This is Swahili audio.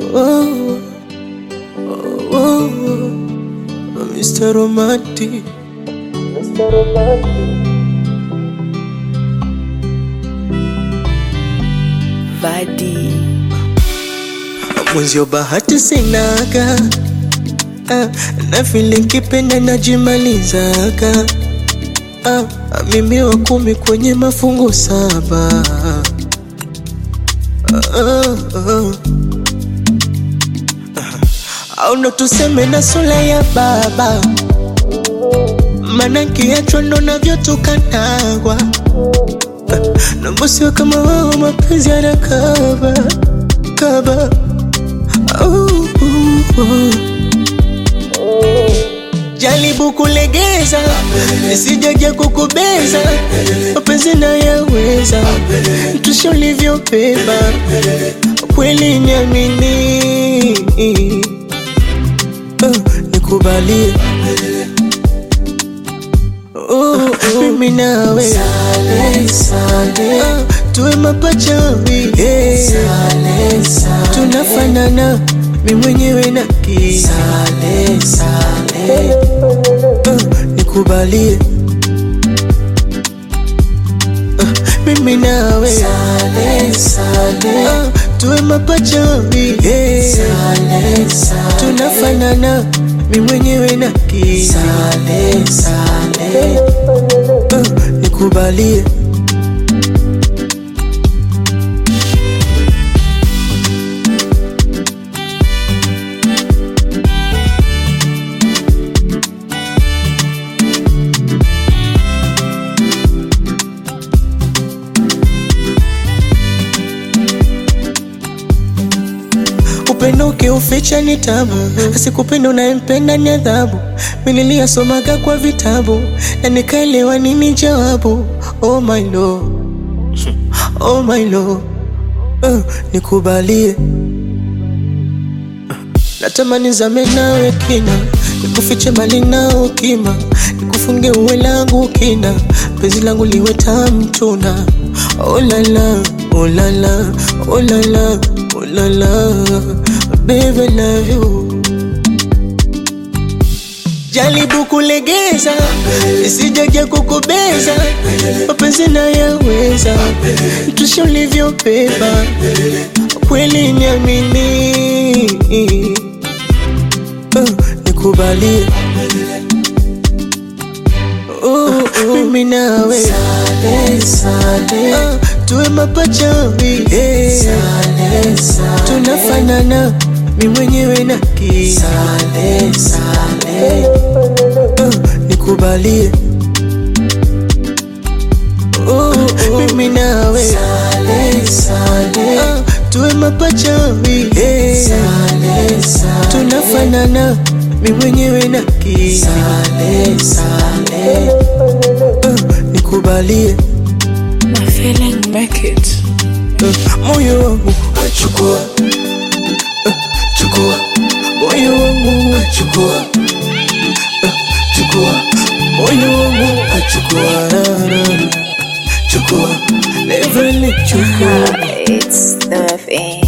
oh, oh, oh, Mr. Romantic. Vadi Mwenzio bahati sinaga ah, na vile nkipenda najimalizaga ah, mimi wa kumi kwenye mafungu saba ah, ah, ah. au ndo tuseme na sura ya baba mana nkiachwa ndo navyotukanagwa na mbosiwa kama wao mapenzi yanakaba kaba uh, uh, uh. Jaribu kulegeza nisijaja kukubeza, mapenzi nayaweza, tusha ulivyobeba, kweli niamini, uh, nikubalie Oh, oh, mimi nawe Sale, sale. Ah, tuwe mapacha wawili tunafanana mi mwenyewe na kii Sale, sale. Ah, nikubalie Ah, mimi nawe Sale, sale. Ah, tuwe mapacha wawili Sale, sale. tunafanana mi mwenyewe na kii Sale, sale. Ah, nikubalie upendo ukiuficha ni tabu, asikupenda unayempenda ni adhabu. Niliyasomaga kwa vitabu na nikaelewa nini jawabu. Oh my lord, oh my lord, uh, nikubalie natamani zame nawe kina, nikufiche mali nao kima, nikufunge uwe langu kina, penzi langu liwe tamu tuna. Oh la la, oh la la, oh la la, oh la la, baby I love you. Jaribu kulegeza, isijaja kukubeza, mapenzi nayaweza, tusha ulivyobeba, kweli niamini, uh, nikubalie Oh, oh, mimi nawe Sale, sale. Ah, tuwe mapacha wawili Sale, sale. tunafanana mi mwenyewe na kii Sale, sale. Ah, nikubalie oh, oh, mimi nawe Sale, sale. Ah, tuwe mapacha wawili Sale, sale. tunafanana mi mwenyewe na kii Sale, sale. Ah, nikubalie My feeling make it. Ah, moyo wangu achukua chukua moyo wangu achukua chukua moyo wangu achukua chukua never let you go It's the thing.